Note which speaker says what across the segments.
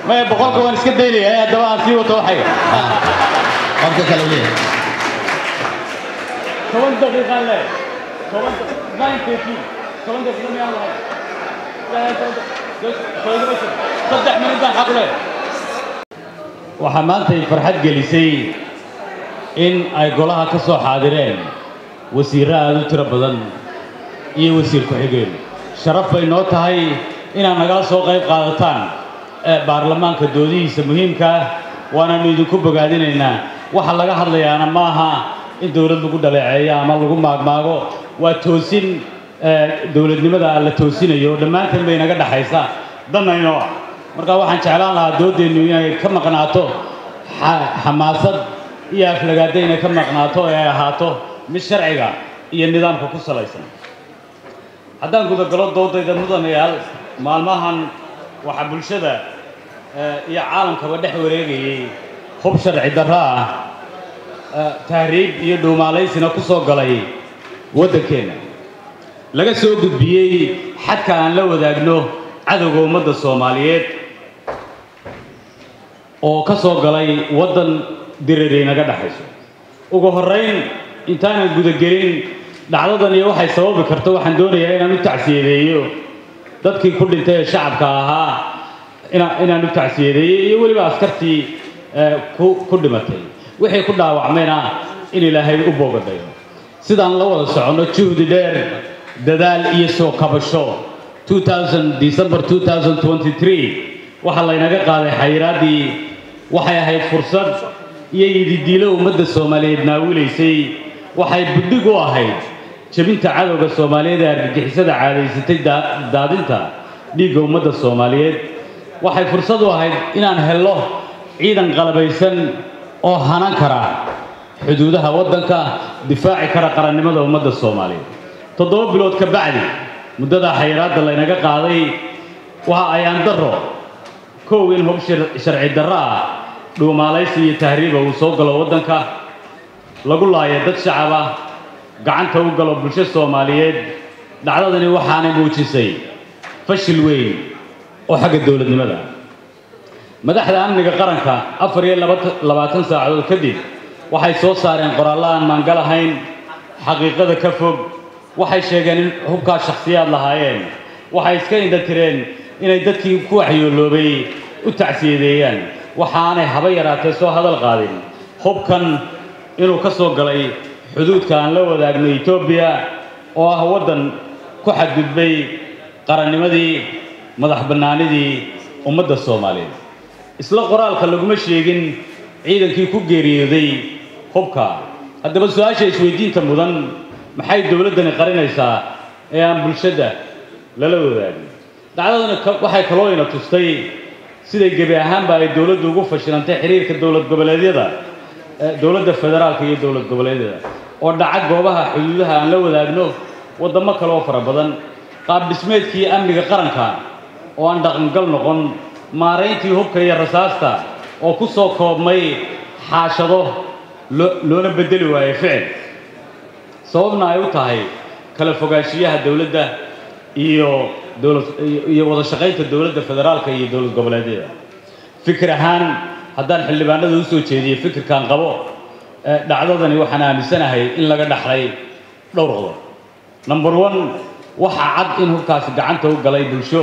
Speaker 1: maya boqolka waan iska daynaya haddaba aan sii wato waxay
Speaker 2: qofka kale u leeyahay
Speaker 1: toban daqiiqaan le toban nine thirteen toban daqiiqa miyaan lahay saddex minut baan xaq leh waxaa maantay farxad gelisay in ay golaha ka soo xaadireen wasiirro aada u tiro badan iyo wasiir ku-xigeen sharaf bay noo tahay inaad nagala soo qayb qaadataan ee baarlamaanka doodihiisa muhiimka ah waanaanu idinku bogaadinaynaa waxa laga hadlayaana ma aha in dowlad lagu dhaleeceeyo ama lagu maagmaago waa toosin ee, dowladnimada la toosinayo oo dhammaanteen bay naga dhexaysa danaynoo ah marka waxaan jeclaan lahaa doodeennu inay ka maqnaato xa- xamaasad iyo aflagaada inay ka maqnaato ee ay ahaato mid sharciga iyo nidaamka ku salaysan haddaan gudagalo doodayda mudanayaal maalmahan waxaa bulshada eh, iyo caalamkaba dhex wareegayay hub sharci darro ah eh, tahriib iyo dhuumaalaysina ku soo galay waddankeenna laga soo gudbiyey xadka aan la wadaagno cadowga ummadda soomaaliyeed oo ka soo galay waddan diriray naga dhexayso ugu horrayn intaanan gudagelin dhacdadan iyo waxay sababi karto waxaan doonayaa inaan u tacsiyadeeyo dadkii ku dhintay ee shacabka ahaa ina- inaan u tacsiyadeeyo iyo weliba askartii eh, ku ku dhimatay wixii ku dhaawacmayna in ilaahay u boogadhayo sidaan la wada soconno juhdi dheer dadaal iyo soo kabasho 2000 December 2023 waxaa laynaga qaaday xayiraaddii waxay ahayd fursad iyo yididiilo ummadda soomaaliyeed naawilaysay waxay budhig u ahayd jebinta cadowga soomaaliyeed ee argagixisada caadaysatay daa- daadinta dhiigga ummadda soomaaliyeed waxay fursad u ahayd inaan helno ciidan qalabaysan oo hanan kara xuduudaha waddanka difaaci kara qarannimada ummadda soomaaliyeed toddoba bilood ka bacdi muddada xayiraadda laynaga qaaday waxa ayaan darro kow in hub shir- sharci darro ah dhuumaalaysi iyo tahriiba uu soo galo waddanka lagu laayo dad shacab ah gacanta u galo bulsho soomaaliyeed dhacdadani waxaanay muujisay fashil weyn oo xagga dowladnimada madaxda amniga qaranka afar iyo laba- labaatan saacadood kadib waxay soo saareen qoraallo aan maangal ahayn xaqiiqada ka fog waxay sheegeen in hubkaa shakhsiyaad lahaayeen waxay iska indhatireen inay dadkii ku waxyooloobay u tacsiyadeeyaan waxaanay haba yaraatee soo hadal qaadin hubkan inuu ka soo galay xuduudka aan la wadaagno etoobiya oo ah waddan ku xadgudbay qarannimadii madax bannaanidii ummadda soomaaliyeed isla qoraalka laguma sheegin ciidankii ku geeriyooday hubka haddaba su-aasha isweydiinta mudan maxay dowladdani qarinaysaa ee aan bulshada lala wadaagin dhacdadani ka- waxay kaloo ina tustay siday gebi ahaanba ay dowladdu ugu fashilantay xiriirka dowlad goboleedyada eh, dowladda federaalka iyo dowlad goboleedyada oo dhaca goobaha xuduudaha aan la wadaagno waddamo kale oo fara badan qaab dhismeedkii amniga qaranka oo aan dhaqangal noqon maarayntii hubka iyo rasaasta oo ku soo koobmay xaashado loo- loona beddeli waayo ficil sababna ay u tahay kala fogaanshiyaha dowladda iyo dowlad iyo- iyo wada shaqaynta dowladda federaalka iyo dowlad goboleedyada fikir ahaan haddaan xildhibaanada usoo jeediyo fikirkan qabo eh, dhacdadani waxaan aaminsanahay in laga dhaxlay dhowr qodob number one waxaa cad in hubkaasi gacanta u galay bulsho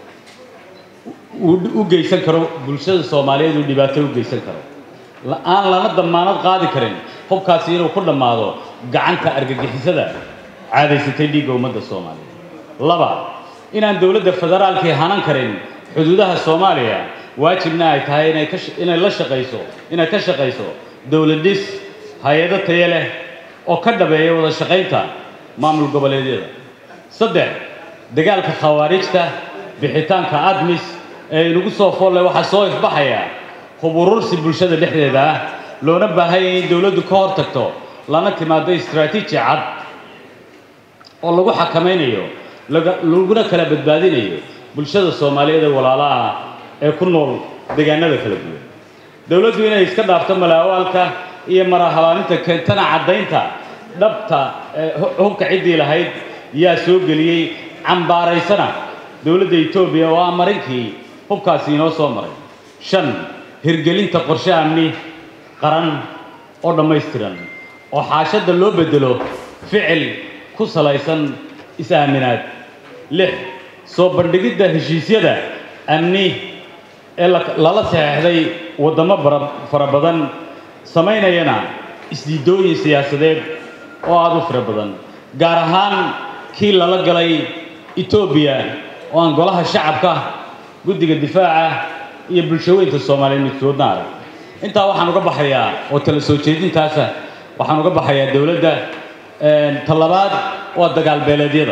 Speaker 1: uu u geysan karo bulshada soomaaliyeed uu dhibaato u geysan karo La- aan lana damaanad qaadi karin hubkaasi inuu ku dhammaado gacanta argagixisada caadaysatay dhiigga ummadda soomaaliyeed laba inaan dowladda federaalkii hanan karin xuduudaha soomaaliya waajibna ay tahay inay ka sh- inay la shaqayso inay ka shaqayso dowlad dhis hay-ado tayo leh oo ka dhabeeya wada shaqaynta maamul goboleedyada saddex dagaalka khawaarijta bixitaanka admis ee inagu soo foolle waxaa soo ifbaxaya hub urursi bulshada dhexdeeda ah loona baahanya in dowladdu ka hor tagto lana timaado istaraatiiji cad oo lagu xakamaynayo laga- laguna kala badbaadinayo bulshada soomaaliyeed ee walaalaha ah ee ku nool deegaanada kala duwan dowladdu inay iska dhaafto malaawaalka iyo marahabaaninta keentana caddaynta dhabta ee hu- hubka ciddii lahayd yaa soo geliyey cambaaraysana dowladda etoobiya oo ah marinkii hubkaasi inoo soo maray shan hirgelinta qorshe amni qaran oo dhammaystiran oo xaashadda loo beddelo ficil ku salaysan is-aaminaad lix soo bandhigidda heshiisyada amni ee la- lala saxeexday waddamo bara- fara badan samaynayana isdiidooyin siyaasadeed oo aada u fara badan gaar ahaan kii lala galay etoobiya oo aan golaha shacabka guddiga difaaca iyo bulshaweynta soomaaliyeed midkoodna arag intaa waxaan uga baxayaa oo tala soo jeedintaasa waxaan uga baxayaa dowladda talabaad waa dagaal beeleedyada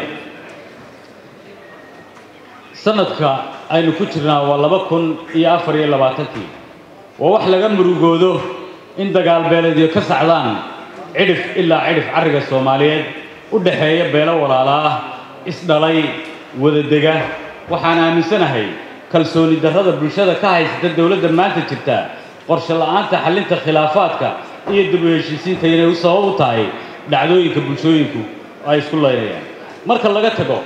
Speaker 1: sanadka aynu ku jirnaa waa laba kun iyo afar iyo labaatankii waa wax laga murugoodo in dagaal beeleedyo ka sacdaan cidhif ilaa cidhif carriga soomaaliyeed u dhaxeeya beelo walaala ah isdhalay wadadega waxaan aaminsanahay kalsooni darrada bulshada ka haysata dowladda maanta jirta qorshe la'aanta xallinta khilaafaadka iyo dib u heshiisiinta inay u sabab u tahay dhacdooyinka bulshooyinku ay isku laynayaan marka laga tago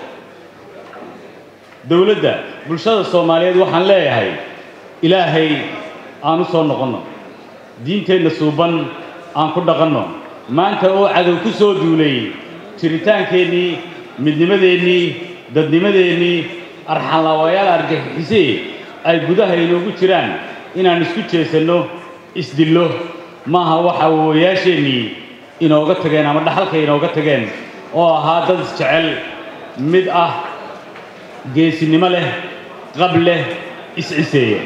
Speaker 1: dowladda bulshada soomaaliyeed waxaan leeyahay ilaahay aan u soo noqonno diinteenna suuban aan ku dhaqanno maanta oo cadow ku soo duulay jiritaankeennii midnimadeennii dadnimadeennii arxanlaawayaal argagixisee ay gudaha inoogu jiraan inaan isku jeesanno isdillo maaha waxa wawayaasheennii inooga tageen ama dhaxalka inooga tageen oo ahaa dad isjecel mid ah geesinimo leh qab leh isciseeya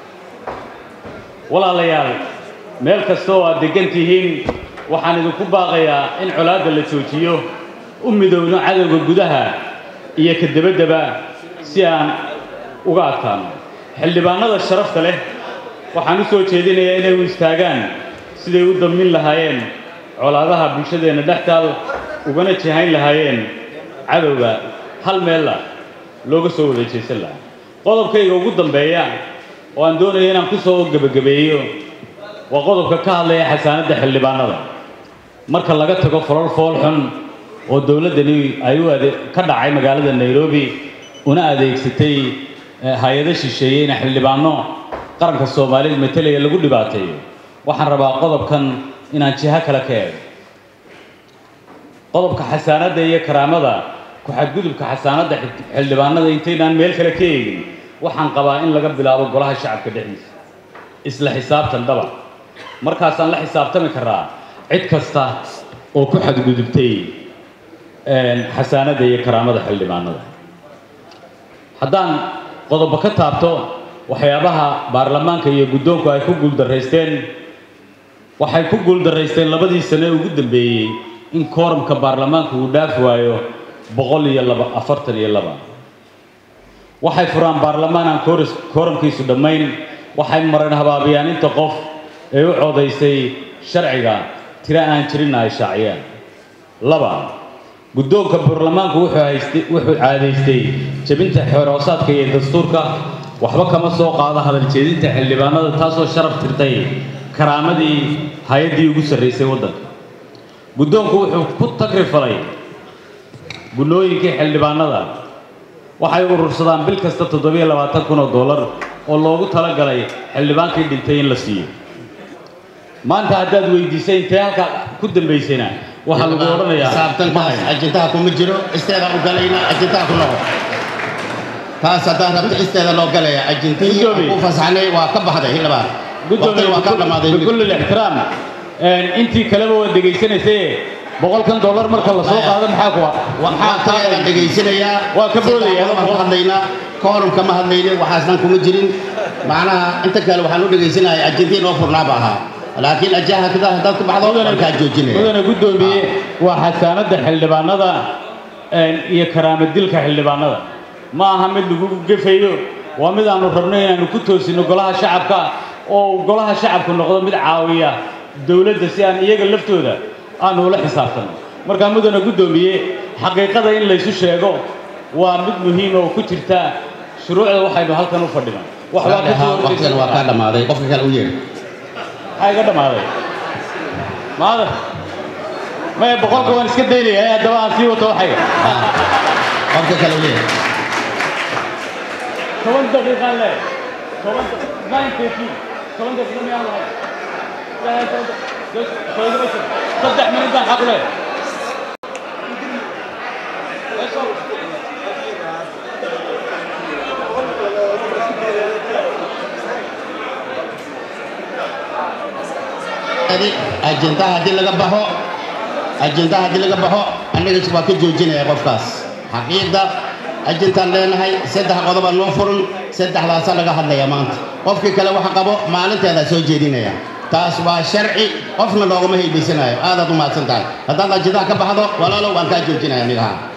Speaker 1: walaalayaal meel kasta oo aad deggan tihiin waxaan idinku baaqayaa in colaadda la joojiyo u midowno cadowga gudaha iyo ka debaddaba si aan uga adkaano xildhibaanada sharafta leh waxaan u soo jeedinayaa inay u istaagaan siday u damin lahaayeen colaadaha bulshadeenna dhex taal ugana jihayn lahaayeen cadowga hal meella looga soo wada jeesan lahaa qodobkayga ugu dambeeya oo aan doonaya inaan ku soo gebagabeeyo waa qodobka ka hadlaya xasaanadda xildhibaanada marka laga tago folol fool xun oo dowladdani ay u ade ka dhacay magaalada nairobi una adeegsatay eh, hay-ado shisheeye in xildhibaano qaranka soomaaliyeed matalaya lagu dhibaateeyo waxaan rabaa qodobkan inaan jiho kale ka eego qodobka xasaanadda iyo karaamada ku-xadgudubka xasaanadda xid- xildhibaanada intaynaan meel kale ka eegin waxaan qabaa in laga bilaabo golaha shacabka dhexdiisa isla xisaabtan dhaba markaasaan la xisaabtami karaa cid kasta oo ku xadgudubtay een, xasaanadda iyo karaamada xildhibaanada haddaan qodobo ka taabto waxyaabaha baarlamaanka iyo guddoonku ay ku guuldaraysteen waxay ku guuldaraysteen labadii sane ugu dambeeyey in kooramka baarlamaanku uu dhaafi waayo boqol iyo laba afartan iyo laba waxay furaan baarlamaan aan kooris- kooramkiisu dhammayn waxay mareen habaabiyaan inta qof ee u codaysay sharciga tiro aan jirinna ay shaaciyaan laba guddoonka baarlamaanku wuxuu haystay wuxuu caadaystay jebinta xeeroosaadka iyo dastuurka waxba kama soo qaado hadal jeedinta xildhibaanada taasoo sharaf tirtay karaamadii hay-addii ugu sarraysay waddanka guddoonku wuxuu ku tagrifalay gunnooyinkii xildhibaanada waxay urursadaan bil kasta toddobiyo labaatan kun oo dollar oo loogu talagalay xildhibaankii dhintay in la siiyo maanta haddaad weydiisay intee halka ku dambaysayna waxaa lagu odhanayaa
Speaker 2: xisaabtankaas ajintaha kuma jiro isteeda u galayna ajintaha ku noqo taas haddaan rabto isteeda loo galaya ajintihii
Speaker 1: Gudoomiye.
Speaker 2: aan ku fasaxnay waa ka baxday hildhibaan waqtiga waa ka dhamaaday
Speaker 1: bikulli ixtiraam intii kaleba waa dhegaysanaysay boqolkan dollar marka la soo qaado maxaa ku
Speaker 2: waxaan taayada dhegaysanayaa
Speaker 1: Waa ka boodaya,
Speaker 2: waan ku hadlaynaa koorum kama hadlaynin waxaasnan kuma jirin macnaha inta kale waxaan u dhegaysanayay ajintii noo furnaaba ahaa laakiin ajaha kada haddaad ku baxdo markaa joojinaya
Speaker 1: mudane guddoomiye waa xasaanadda xildhibaanada een, iyo karaamadilka xildhibaanada ma aha mid lagu gefayo waa mid aanu rabno inaanu ku toosino golaha shacabka oo uu golaha shacabku noqdo mid caawiya dowladda si aan iyaga laftooda aanu ula xisaabtano markaa mudane guddoomiye xaqiiqada in laysu sheego waa mid muhiim oo ku jirta shuruucda waxaynu halkan u fadhino wax waa ka soo
Speaker 2: waqtigan waa kaa dhamaaday qofka kale u yeer
Speaker 1: maxaa iga dhammaaday maada maya boqolka waan iska daynaya haddaba aan sii wato waxayga
Speaker 2: qofka kale u yeer
Speaker 1: toban daqiiqaan le saddex minid baan xaq u leeyahay
Speaker 2: ajendaha haddii laga baxo ajendaha haddii laga baxo annaga waa ka joojinaya qofkaas xaqiiqda ajintaan leenahay saddex qodoba noo furan saddexdaasaa laga hadlaya maanta qofkii kale waxa qabo maalinteedaa soo jeedinaya taas waa sharci qofna loogama haybaysanayo aadaad u mahadsan tahay haddaad ajendaha ka baxdo walaalow waan kaa joojinaya anigaha